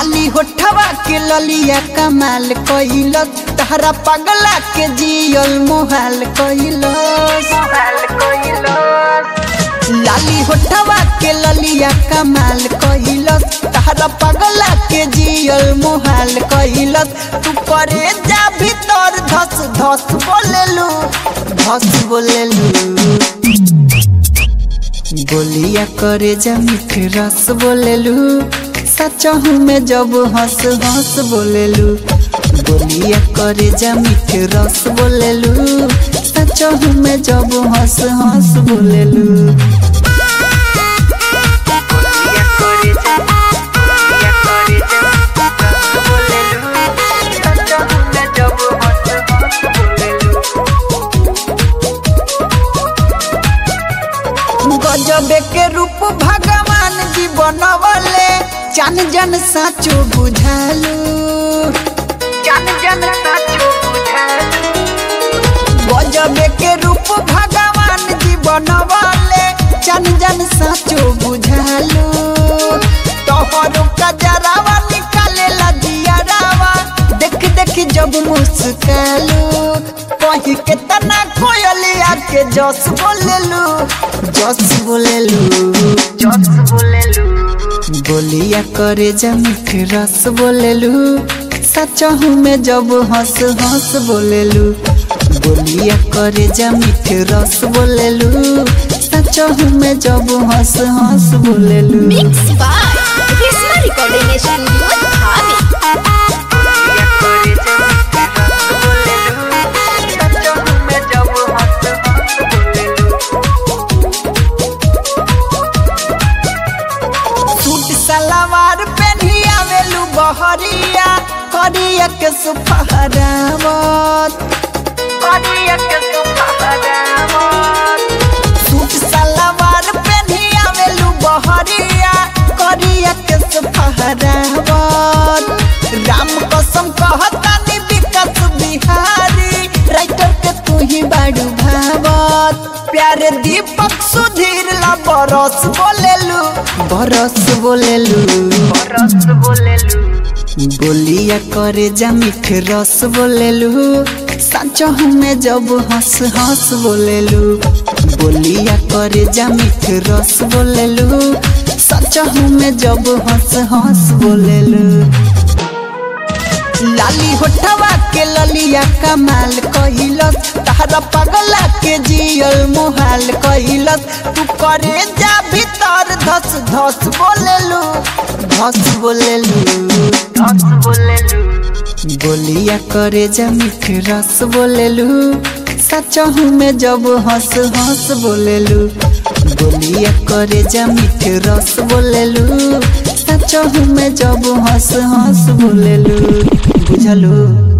लाली होठवा के ललिया कमाल कइलस तहरा पगला के जियल मोहाल कइलस लाली होठवा के ललिया कमाल कइलस तहरा पगला के जियल मोहाल कइलस तू करे जा भीतर धस धस बोलेलू धस बोलेलू बोलिया करे जा मीठ रस बोलेलू सचहू में जब हंस हंस बोलेलू बोलिया करे जा मीठ रस बोलेलू सचहू में जब हंस हंस बोलेलू गजबे के रूप भगवान जी बनवले चन जन साचो बुझालू चन जन साचो बुझालू गजबे के रूप भगवान जी बनवले चन जन साचो बुझालू तोहरो कजरावा निकाले लजियारावा देख देख जब मुस्कालू कही के तना कोयलिया के जस बोलेलू जस बोलेलू जस बोलेलू बोलिया करे जा मीठ रस बोलेलू सचहू में जब हंस हंस बोलेलू बोलिया करे जा मीठ रस बोलेलू सचहू में जब हंस हंस बोलेलू Mix by Krishna Recording Studio, Dhabi. Suit सलवार पहनी आवेलू बहरिया करिया के सुफहरावत करिया के सुफहरावत सूट सलवार पहनी आवेलू बहरिया करिया के सुफहरावत राम कसम कहतानी विकास बिहारी राइटर के तू ही बाड़ू भावत प्यारे दीपक सुधीर ला बरस बोलेलू बरस बोलेलू बरस बोलेलू बोलिया करे जा मीठ रस बोलेलू सचहू में जब हंस हंस बोलेलू बोलिया करे जा मीठ रस बोलेलू सचहू में जब हंस हंस बोलेलू लाली होठवा के ललिया कमाल कइलस तहरा पगला के जियल मोहाल कइलस तू करे जा भीतर धस धस बोलेलू धस बोलेलू धस बोलेलू बोलिया करे जा मीठ रस बोलेलू सचहू में जब हंस हंस बोलेलू बोलिया करे जा मीठ रस बोलेलू सचहू में जब हंस हंस बोलेलू बुझलू